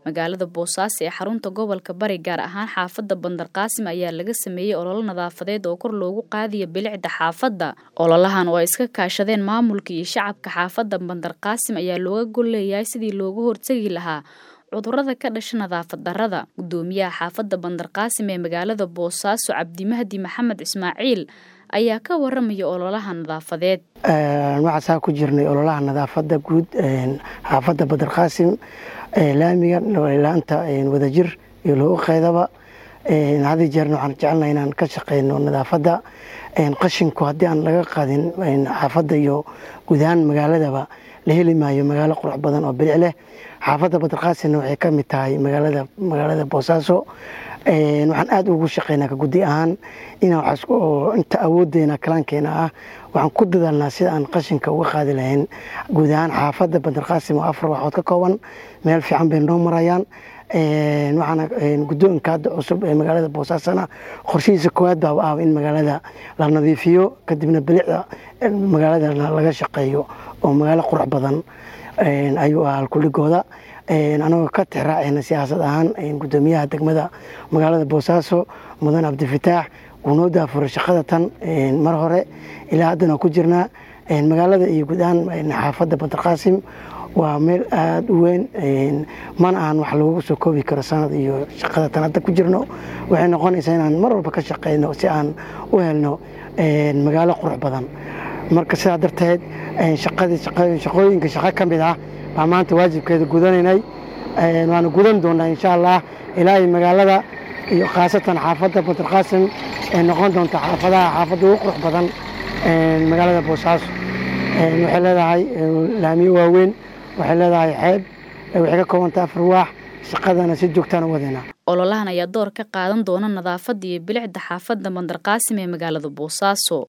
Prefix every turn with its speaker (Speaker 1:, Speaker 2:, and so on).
Speaker 1: magaalada boosaaso ee xarunta gobolka bari gaar ahaan xaafadda bandarqaasim ayaa laga sameeyey ololo nadaafadeed oo kor loogu qaadaya bilicda xaafadda ololahan oo ay iska kaashadeen maamulka iyo shacabka xaafadda bandarqaasim ayaa looga gol leeyahay sidii loogu hortegi lahaa cudurada ka dhasha nadaafad darada gudoomiyaha xaafadda bandarqaasim ee magaalada boosaaso cabdimahdi maxamed ismaaciil ayaa ka waramaya ololaha nadaafadeed
Speaker 2: waxaasaa ku jirnay ololaha nadaafadda guud xaafadda bandarqaasim laamiga laanta wadajir iyo loogu qaydaba hadi jeerna waxaan jecelnaha inaan ka shaqeyno nadaafadda qashinku haddii aan laga qaadin xaafadda iyo guud ahaan magaaladaba la heli maayo magaalo qurux badan oo bilic leh xaafadda bandarqaasimna waxay ka mid tahay magaalada boosaaso waxaan aada ugu shaqeynaa ka guddi ahaan inaan inta awoodeena kalaankeena ah waxaan ku dadaalnaa sida aan qashinka uga qaadi lahayn guud ahaan xaafadda bandarqaasim oo afar waxood ka kooban meel fiican bay noo marayaan waxaana guddoonka hadda cusub ee magaalada boosaasona qorshihiisa koowaad baaba ah in magaalada la nadiifiyo kadibna bilicda magaalada laga shaqeeyo oo magaalo qurux badan ayuu ah halkuligooda anagoo ka tixraaceyna siyaasad ahaan gudoomiyaha degmada magaalada boosaaso mudan cabdifataax wuu noo daafura shaqada tan mar hore ilaa haddana ku jirnaa magaalada iyo guud ahaan xaafadda bandarqaasim waa meel aada u weyn mana ahan wax lagu soo koobi karo sanad iyo shaqada tan hadda ku jirno waxay noqonaysaa inaan mar walba ka shaqeyno si aan u helno magaalo qurux badan marka sidaa darteed shaqooyinka shaqo ka mid ah baa maanta waajibkeeda gudanaynay waana gudan doonaa insha allah ilaahay magaalada iyo khaasatan xaafadda bandarqaasim ee noqon doonta xaafadaha xaafadda ugu qurux badan magaalada boosaaso waxay leedahay laamiyo waaweyn waxay leedahay xeeb waxay ka koobantay afar waax shaqadana si joogtaan u wadeynaa
Speaker 1: ololahan ayaa door ka qaadan doona nadaafadda iyo bilicda xaafadda bandarqaasim ee magaalada boosaaso